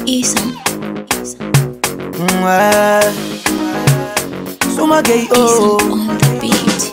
Isom. Mwe. Sumagei oh. Isom on the beat.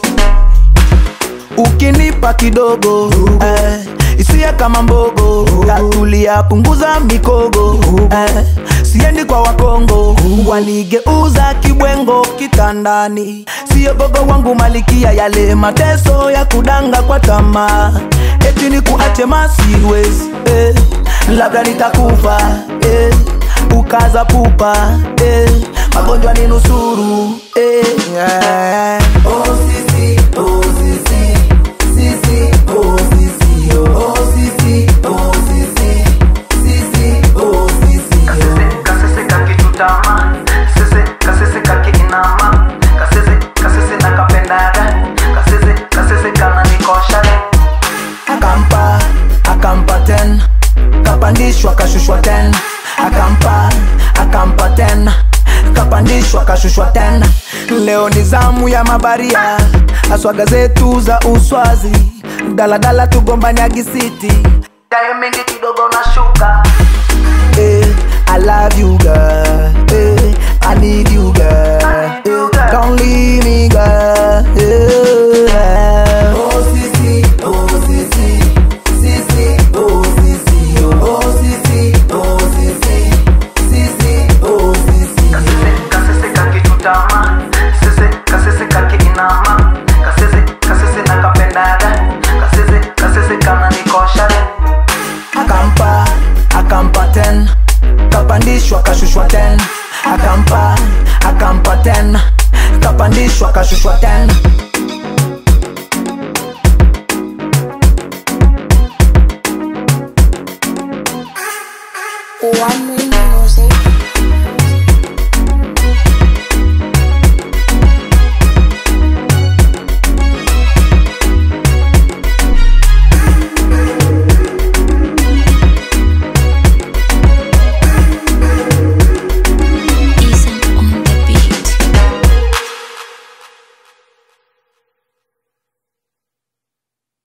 ukinipa kidogo eh, isiye kama mbogo tatulia punguza mikogo eh, siendi kwa wakongo wanigeuza kibwengo kitandani siyo gogo wangu malikia yale mateso ya kudanga kwa tamaa eti ni kuache masiwezi eh, labda nitakufa eh, ukaza pupa eh, magonjwa ni nusuru eh, yeah. oh, sisi, oh, sisi. Sisi, oh, sisi, oh, oh, sisi, oh, sisi. Sisi, oh, sisi, oh. kasese kakitutama sese kasese kakiinama kasese kasese nakapendaga kasese kasese kananikoshaga akampa akampa ten kapandishwa kashushwa ten akampa akampa ten kapandishwa kashushwa ten leo ni zamu ya mabaria aswaga zetu za uswazi daladala tugombania gisiti dayo mingi kidogo nashuka eh, I love you girl eh, I need you girl eh, don't leave me girl eh. Oh sisi, oh sisi, sisi, oh sisi, oh, oh sisi, oh sisi, sisi, oh sisi. kasese kasese kakitutama sese kasese kakiinama kasese kasese nakapendaga kasese kasese kananikoshaga akampa akampa ten kapandishwa kashushwa ten akampa akampa ten kapandishwa kashushwa ten One